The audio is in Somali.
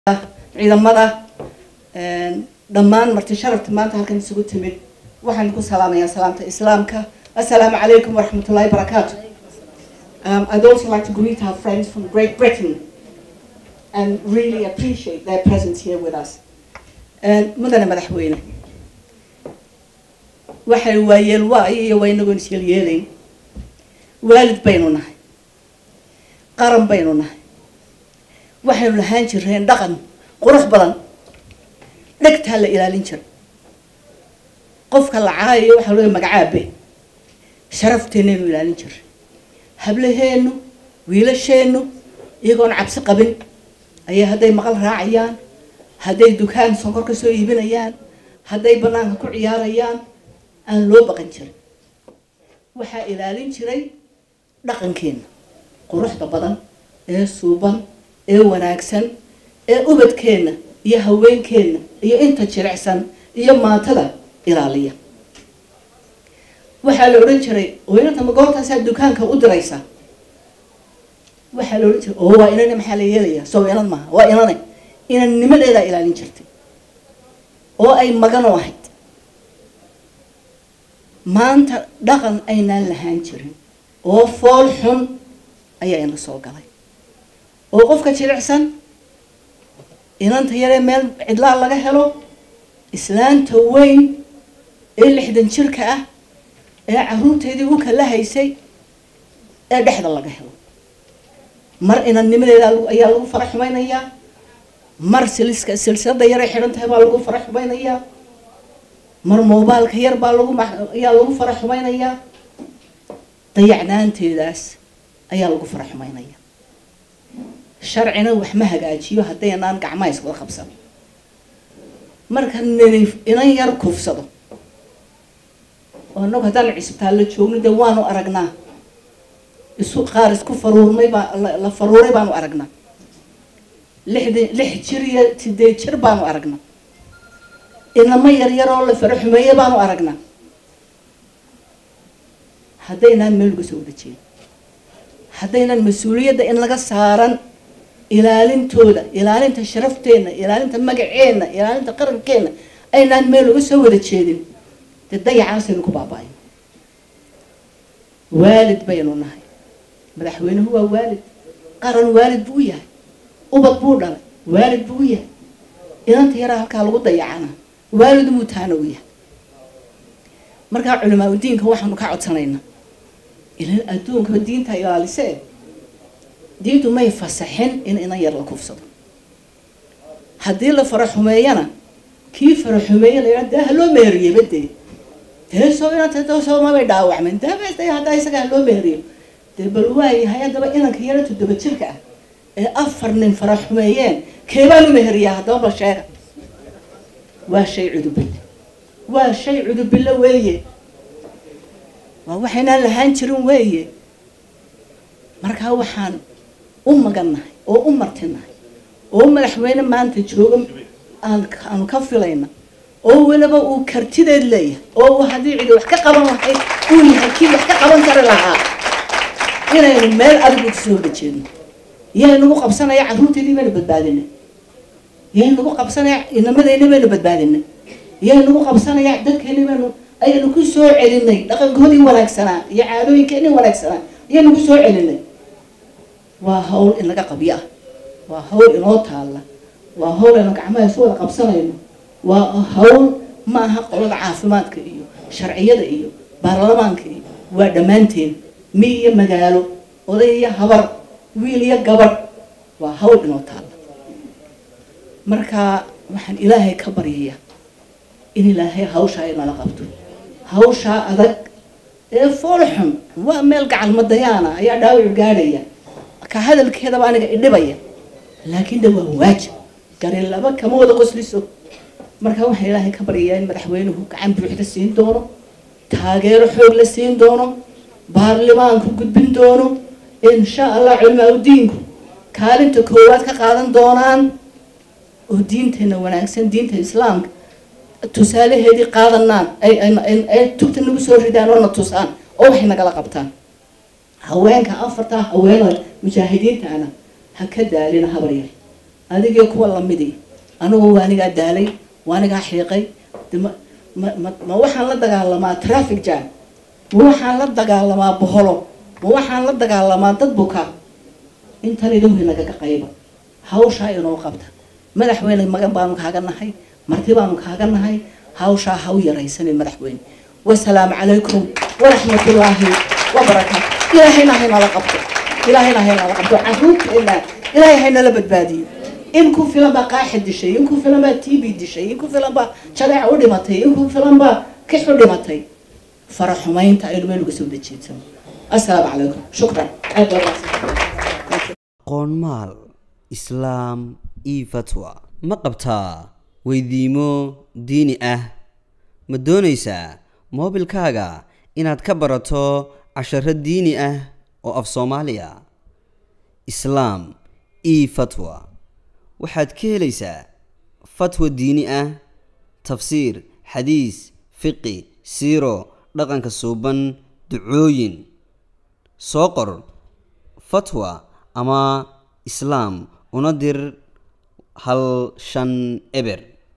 ciidamada dhammaan marti sharafta maanta halkan isugu timid waxaan ku salaamayaa salaamta islaamka assalaamu calaykum waraxmatullahi barakaatu um, I'd also like to greet our friends from Great Britain and really appreciate their presence here with us mudane madaxweyne waxay waayeel waayo iyo waa inagoon isyeelyeelayn waalid baynu nahay qaran baynu nahay waxaynu lahaan jireen dhaqan qurux badan dhegtaa la ilaalin jira qofka la caayayo waxaa loo magacaabe sharafteenaynu ilaalin jiray hablaheennu wiilasheennu iyagoon cabsi qabin ayaa hadday maqal raacayaan hadday dukaan sonkor ka soo iibinayaan hadday banaanka ku ciyaarayaan aan loo baqan jirin waxaa ilaalin jiray dhaqankeenna quruxda badan ee suuban ee wanaagsan ee ubadkeenna iyo haweenkeenna iyo inta jilicsan iyo maatada ilaaliya waxaa la odhan jiray weynanta ma goortaasaa dukaanka u diraysa waxaa la odhan jiray oo waa inane maxaa la yeelayaa soo inan maaha waa inane inannimadeedaa ilaalin jirtay oo ay magano ahayd maanta dhaqan aynaan lahaan jirin oo fool xun ayaa ina soo galay oo qofka jilicsan inanta yaree meel cidlaa laga helo islaanta weyn ee lixdan jirka ah ee caruurteedii u kala haysay ee dhexda laga helo mar inannimadeeda ayaa lagu fara xumaynayaa mar siliska silsilada yaray xidhan tahay baa lagu fara xumaynayaa mar moobaalka yar baa lagu ayaa lagu fara xumaynayaa dayacnaanteedaas ayaa lagu fara xumaynaya sharcina wax ma hagaajiyo haddaynaan gacmaha iswada qabsan marka nini inan yar kufsado oo inagu haddaan cisbitaallo joogno dee waanu aragnaa isu qaar isku faruurnay baa la faruuray baanu aragnaa lixda lix jir iyo sideed jir baanu aragnaa inamo yaryar oo la faro xumeeye baanu aragnaa haddaynaan meel uga soo wada jeedin haddaynan mas-uuliyadda in laga saaran ilaalintooda ilaalinta sharafteenna ilaalinta magaceenna ilaalinta qarankeenna aynaan meel uga soo wada jeedin dee dayacaasaynu ku baaba-ayno waalid baynu nahay madaxweynuhu waa waalid qaran waalid buu u yahay ubad buu dhalay waalid buu u yahay inanta yaraa halkaa lagu dayacana waalid muutaana u yahay markaa culimaa udiinka waxaanu ka codsanaynaa ilan adduunka diinta ilaalisee diintu may fasaxin in inan yar la kufsado haddii la fara xumeeyana kii fara xumeeye la dee haloo meeriye badee dee soo inanta soomabay dhaawacmeen dee haddaa isaga haloo meeriyo dee bal waayahay haddaba inanka yara toddoba jirka ah ee afar nin fara xumeeyeen keebaan u meheriyaa haddaba bal sheega waa shay cudubille waa shay cudubille weeye waa waxaynaan lahaan jirin weeye markaa waxaan u magannahay oo u martinahay oo madaxweyne maanta jooga aan aanu ka filayna oo weliba uu kartideed leeyahay oo uu haddii cidi wax ka qaban lahayd uu yahay kii wax ka qaban kari lahaa inaynu meel adigu kasoo wada jeedno yaa nagu qabsanaya carruurteedii baynu badbaadinay yaa nagu qabsanaya inamadeyni baynu badbaadinay yaa nagu qabsanaya dadkeeni baynu ayaynu ku soo celinay dhaqankoodii wanaagsanaa iyo caadooyinkeenii wanaagsanaa ayaynu ku soo celinay waa hawl in laga qabyo ah waa hawl inoo taalla waa hawl aynu gacmaha isu wada qabsanayno waa hawl ma aha qolada caafimaadka iyo sharciyada iyo baarlamaanka iyo waa dhammaanteen mi iyo magaalo oday iyo habar wiil iyo gabadh waa hawl inoo taalla marka waxaan ilaahay ka baryayaa in ilaahay hawshaa inala qabto hawshaa adag ee fool xun waa meel gacal madayaana ayaa dhaawacu gaadhaya ka hadalkeedaba aniga idhibaya laakiin de waa waajib gari laba kama wada qosliso marka waxaan ilaahay ka baryayaa in madaxweynuhu gacan buuxda siin doono taageero xoog la siin doono baarlamaanku gudbin doono insha allah culimaa udiinku kaalinta koowaad ka qaadan doonaan oo diinteena wanaagsan diinta islaamka tusaalaheedii qaadanaan ay tugta nagu soo ridaan oo na tusaan oo waxay nagala qabtaan haweenka afartaa haweenooda mujaahidiintaana ha ka daalina habar yar adigii kuwa lamidii anigu waanigaa daalay waanigaa xiiqay de ma ma ma ma waxaan la dagaalamaa traffic jam ma waxaan la dagaalamaa boholo ma waxaan la dagaalamaa dad buka intan idowhi nagaga qayba hawshaa inoo qabta madaxweyne magan baanu kaaga nahay marti baanu kaaga nahay hawshaa ha u yaraysanin madaxweyne wasalaamu calaykum waraxmatullaahi wabarakaatu ilaahayna haynala qabto ilaahayna haynala qabto caruurteena ilaahay haynala badbaadiyo in ku filan baa qaaxi dishay in ku filan baa tb dishay in ku filan baa jaleec u dhimatay in ku filan baa kix u dhimatay fara xumaynta aynu meel uga soo dejeedsano assalaamu calaykum shukran aad baa mahadsan qoonmaal islaam io fatwa ma qabtaa weydiimo diini ah ma doonaysaa moobilkaaga inaad ka barato casharo diini ah oo af soomaaliya islaam io fatwa waxaad ka helaysaa fatwa diini ah tafsiir xadiis fiqi siiro dhaqanka suuban ducooyin soo qor fatwa ama islaam una dir hal shan eber